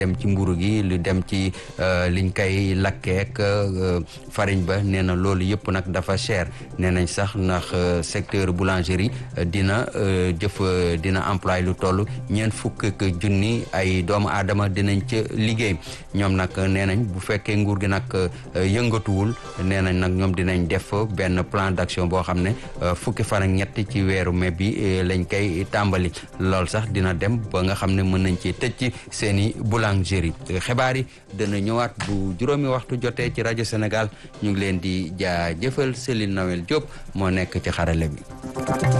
dem ci mburu gi lu dem ci liñ koy lakkeek farine ba nee na loolu yëpp nag dafa cher nee nañ sax ndax secteur boulangerie dina jëf dina employé lu toll ñeent fukk ak junni ay doomu aadama dinañ ca liggéey ñoom nag nee nañ bu fekkee nguur gi nag yëngatuwul nee nañ nag ñoom dinañ def benn plan d'action boo xam ne fukki fan ak ñett ci weeru mai bi lañ koy tàmbali lool sax dina dem ba nga xam ne mën nañ ci tëj ci seen i boulangerie xibaar yi dana ñëwaat bu juróomi waxtu jotee ci rajo Sénégal ñu ngi leen di jaajëfal Céline Noël Diop moo nekk ci xarale bi